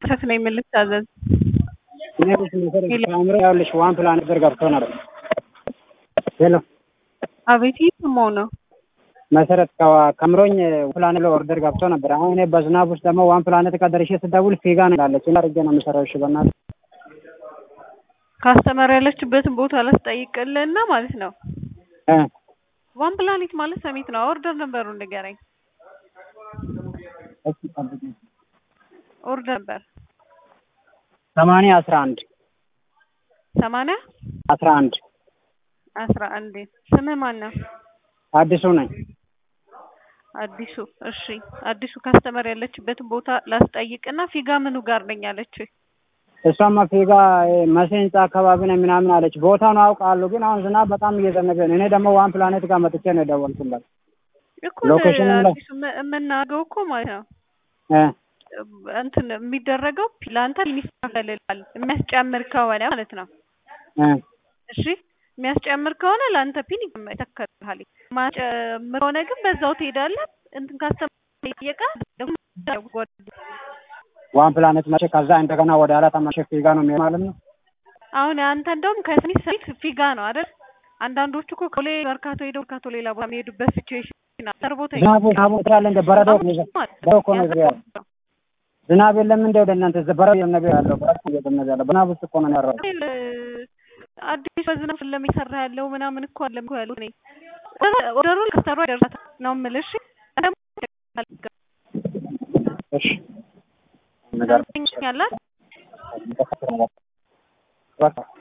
እሸት ነኝ ምን ልታዘዝ? እኔ ልጅ መሰረት ከአእምሮ ያውልሽ ዋን ፕላን ነበር ገብቶ ነበር። ሄሎ አቤት እየሰማሁ ነው። መሰረት ከዋ- ከምሮኝ ፕላን ብሎ ኦርደር ገብቶ ነበር። አሁን እኔ በዝናብ ውስጥ ደግሞ ዋን ፕላኔት ጋር ደርሼ ስደውል ፊጋ ነው ያለች እና አድርጌ ነው የምሰራው። እሺ በእናትህ ካስተመር ያለችበትን ቦታ ላስጠይቅልህና ማለት ነው። እ ዋን ፕላኔት ማለት ሰሚት ነው። ኦርደር ነበሩን ንገረኝ። እስኪ ጠብቂኝ። ኦርደር ነበር ሰማንያ አስራ አንድ ሰማንያ አስራ አንድ አስራ አንድ ስምህ ማን ነው? አዲሱ ነኝ። አዲሱ እሺ፣ አዲሱ ካስተመር ያለችበትን ቦታ ላስጠይቅና ፊጋ ምኑ ጋር ነኝ አለች። እሷማ ፊጋ መሴ ህንጻ አካባቢ ነው ምናምን አለች። ቦታውን አውቃለሁ፣ ግን አሁን ዝናብ በጣም እየዘነበ ነው። እኔ ደግሞ ዋን ፕላኔት ጋር መጥቼ ነው የደወልኩላት። እኮ ሎኬሽን ላይ- አዲሱ ም- የምናገው እኮ ማለት ነው እ እንትን የሚደረገው ለአንተ ይስተካከልልሃል የሚያስጨምር ከሆነ ማለት ነው። እ እሺ የሚያስጨምር ከሆነ ለአንተ ፒን ይተከልሃል። ማጨምር ከሆነ ግን በዛው ትሄዳለህ። እንትን ካስተመር ጠየቀ ዋን ፕላኔት መቼ ከዛ እንደገና ወደ ኋላ ተመልሼ ፊጋ ነው የሚሆን ማለት ነው። አሁን አንተ እንደውም ከስሚት ሰሚት ፊጋ ነው አይደል? አንዳንዶቹ እኮ ኮሌ መርካቶ ሄደው መርካቶ ሌላ ቦታ የሚሄዱበት ሲቹዌሽን ሰርቦታ ዝናቡ ዝናቡ ትላለ እንደ በረዶ በረዶ እኮ ነው እዚህ ያለው። ዝናብ የለም እንደ ወደ እናንተ እዚህ በረዶ እየዘነበ ያለው በረዶ እየዘነበ ያለው በዝናብ ውስጥ እኮ ነው ያለው። አዲስ በዝናብ ለሚሰራ ያለው ምናምን እኮ አለ እኮ ያሉት እኔ ኦርደሩ ከስተሩ አይደርሳት ነው የምልሽ። እሺ ነገር ያላት በቃ